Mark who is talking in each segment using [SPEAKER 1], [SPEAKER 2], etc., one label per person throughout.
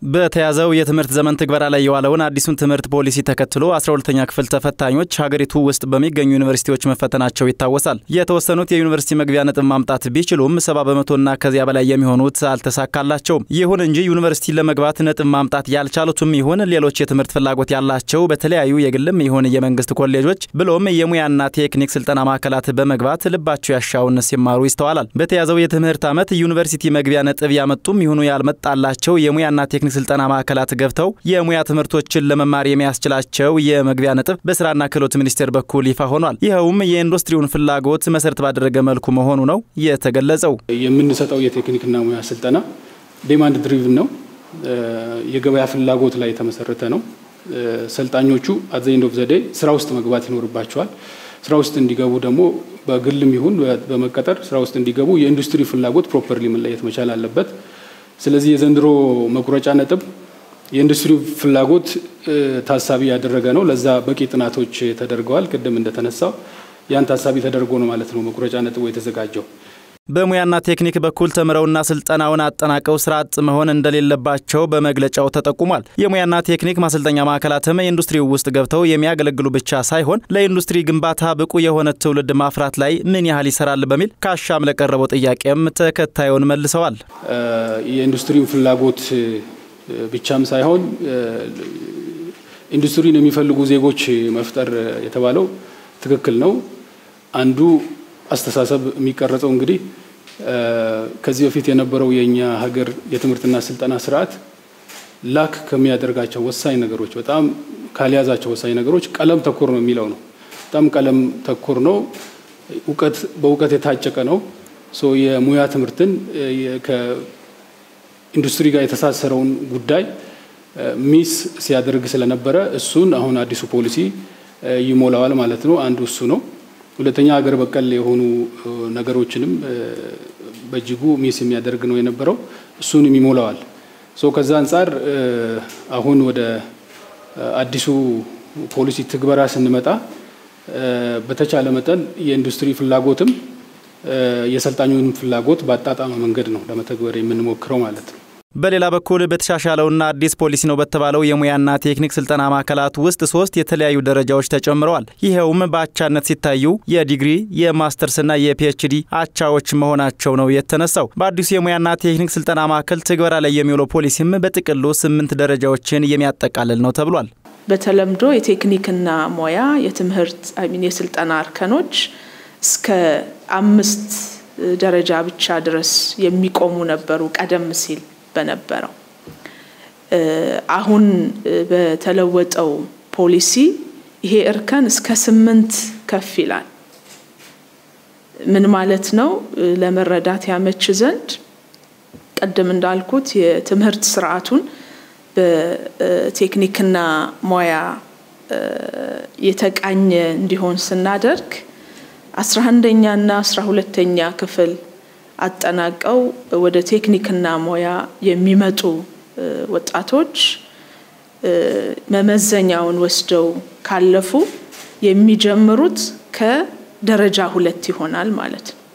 [SPEAKER 1] በተያዘው የትምህርት ዘመን ትግበራ ላይ የዋለውን አዲሱን ትምህርት ፖሊሲ ተከትሎ 12ተኛ ክፍል ተፈታኞች ሀገሪቱ ውስጥ በሚገኙ ዩኒቨርሲቲዎች መፈተናቸው ይታወሳል። የተወሰኑት የዩኒቨርሲቲ መግቢያ ነጥብ ማምጣት ቢችሉም ሰባ በመቶና ከዚያ በላይ የሚሆኑት አልተሳካላቸውም። ይሁን እንጂ ዩኒቨርሲቲ ለመግባት ነጥብ ማምጣት ያልቻሉትም ይሁን ሌሎች የትምህርት ፍላጎት ያላቸው በተለያዩ የግልም ይሁን የመንግስት ኮሌጆች ብሎም የሙያና ቴክኒክ ስልጠና ማዕከላት በመግባት ልባቸው ያሻውን ሲማሩ ይስተዋላል። በተያዘው የትምህርት ዓመት ዩኒቨርሲቲ መግቢያ ነጥብ ያመጡም ይሁኑ ያልመጣላቸው የሙያና ቴክኒክ ስልጠና ማዕከላት ገብተው የሙያ ትምህርቶችን ለመማር የሚያስችላቸው የመግቢያ ነጥብ በስራና ክህሎት ሚኒስቴር በኩል ይፋ ሆኗል። ይኸውም የኢንዱስትሪውን ፍላጎት መሰረት ባደረገ መልኩ መሆኑ ነው የተገለጸው።
[SPEAKER 2] የምንሰጠው የቴክኒክና ሙያ ስልጠና ዴማንድ ድሪቭን ነው። የገበያ ፍላጎት ላይ የተመሰረተ ነው። ሰልጣኞቹ አዘይንድ ኦፍ ዘዴ ስራ ውስጥ መግባት ይኖርባቸዋል። ስራ ውስጥ እንዲገቡ ደግሞ በግልም ይሁን በመቀጠር ስራ ውስጥ እንዲገቡ የኢንዱስትሪ ፍላጎት ፕሮፐርሊ መለየት መቻል አለበት። ስለዚህ የዘንድሮ መቁረጫ ነጥብ የኢንዱስትሪ ፍላጎት ታሳቢ ያደረገ ነው። ለዛ በቂ ጥናቶች ተደርገዋል። ቅድም እንደተነሳው ያን ታሳቢ ተደርጎ ነው ማለት ነው መቁረጫ ነጥቡ የተዘጋጀው።
[SPEAKER 1] በሙያና ቴክኒክ በኩል ተምረውና ስልጠናውን አጠናቀው ስራ አጥ መሆን እንደሌለባቸው በመግለጫው ተጠቁሟል። የሙያና ቴክኒክ ማሰልጠኛ ማዕከላትም ኢንዱስትሪው ውስጥ ገብተው የሚያገለግሉ ብቻ ሳይሆን ለኢንዱስትሪ ግንባታ ብቁ የሆነ ትውልድ ማፍራት ላይ ምን ያህል ይሰራል በሚል ከአሻም ለቀረበው ጥያቄም ተከታዩን መልሰዋል።
[SPEAKER 2] የኢንዱስትሪውን ፍላጎት ብቻም ሳይሆን ኢንዱስትሪን የሚፈልጉ ዜጎች መፍጠር የተባለው ትክክል ነው። አንዱ አስተሳሰብ የሚቀረጸው እንግዲህ ከዚህ በፊት የነበረው የእኛ ሀገር የትምህርትና ስልጠና ስርዓት ላክ ከሚያደርጋቸው ወሳኝ ነገሮች በጣም ካልያዛቸው ወሳኝ ነገሮች ቀለም ተኮር ነው የሚለው ነው። በጣም ቀለም ተኮር ነው። እውቀት በእውቀት የታጨቀ ነው። የሙያ ትምህርትን ከኢንዱስትሪ ጋር የተሳሰረውን ጉዳይ ሚስ ሲያደርግ ስለነበረ እሱን አሁን አዲሱ ፖሊሲ ይሞላዋል ማለት ነው። አንዱ እሱ ነው። ሁለተኛ ሀገር በቀል የሆኑ ነገሮችንም በእጅጉ ሚስ የሚያደርግ ነው የነበረው። እሱንም ይሞላዋል። ሶ ከዛ አንጻር አሁን ወደ አዲሱ ፖሊሲ ትግበራ ስንመጣ በተቻለ መጠን የኢንዱስትሪ ፍላጎትም የሰልጣኙን ፍላጎት በአጣጣመ መንገድ ነው ለመተግበር የምንሞክረው ማለት ነው።
[SPEAKER 1] በሌላ በኩል በተሻሻለውና አዲስ ፖሊሲ ነው በተባለው የሙያና ቴክኒክ ስልጠና ማዕከላት ውስጥ ሶስት የተለያዩ ደረጃዎች ተጨምረዋል። ይኸውም በአቻነት ሲታዩ የዲግሪ የማስተርስና የፒኤችዲ አቻዎች መሆናቸው ነው የተነሳው። በአዲሱ የሙያና ቴክኒክ ስልጠና ማዕከል ትግበራ ላይ የሚውለው ፖሊሲም በጥቅሉ ስምንት ደረጃዎችን የሚያጠቃልል ነው ተብሏል።
[SPEAKER 3] በተለምዶ የቴክኒክና ሙያ የትምህርት አይሚን የስልጠና እርከኖች እስከ አምስት ደረጃ ብቻ ድረስ የሚቆሙ ነበሩ ቀደም ሲል በነበረው አሁን በተለወጠው ፖሊሲ ይሄ እርከን እስከ ስምንት ከፍ ይላል። ምን ማለት ነው? ለመረዳት ያመች ዘንድ ቅድም እንዳልኩት የትምህርት ስርዓቱን በቴክኒክና ሙያ የተቃኘ እንዲሆን ስናደርግ አስራ አንደኛና አስራ ሁለተኛ ክፍል አጠናቀው ወደ ቴክኒክና ሙያ የሚመጡ ወጣቶች መመዘኛውን ወስደው ካለፉ የሚጀምሩት ከደረጃ ሁለት ይሆናል ማለት ነው።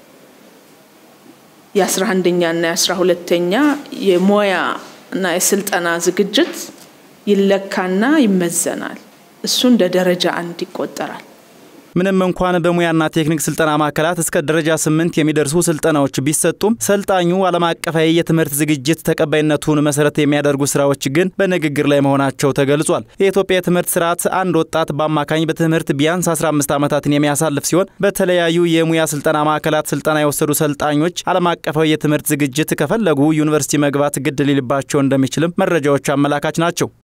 [SPEAKER 3] የአስራ አንደኛና የአስራ ሁለተኛ የሙያ እና የስልጠና ዝግጅት ይለካና ይመዘናል። እሱ እንደ ደረጃ አንድ ይቆጠራል።
[SPEAKER 1] ምንም እንኳን በሙያና ቴክኒክ ስልጠና ማዕከላት እስከ ደረጃ ስምንት የሚደርሱ ስልጠናዎች ቢሰጡም ሰልጣኙ ዓለም አቀፋዊ የትምህርት ዝግጅት ተቀባይነቱን መሰረት የሚያደርጉ ስራዎች ግን በንግግር ላይ መሆናቸው ተገልጿል። የኢትዮጵያ የትምህርት ስርዓት አንድ ወጣት በአማካኝ በትምህርት ቢያንስ 15 ዓመታትን የሚያሳልፍ ሲሆን በተለያዩ የሙያ ስልጠና ማዕከላት ስልጠና የወሰዱ ሰልጣኞች ዓለም አቀፋዊ የትምህርት ዝግጅት ከፈለጉ ዩኒቨርሲቲ መግባት ግድ ሊልባቸው እንደሚችልም መረጃዎች አመላካች ናቸው።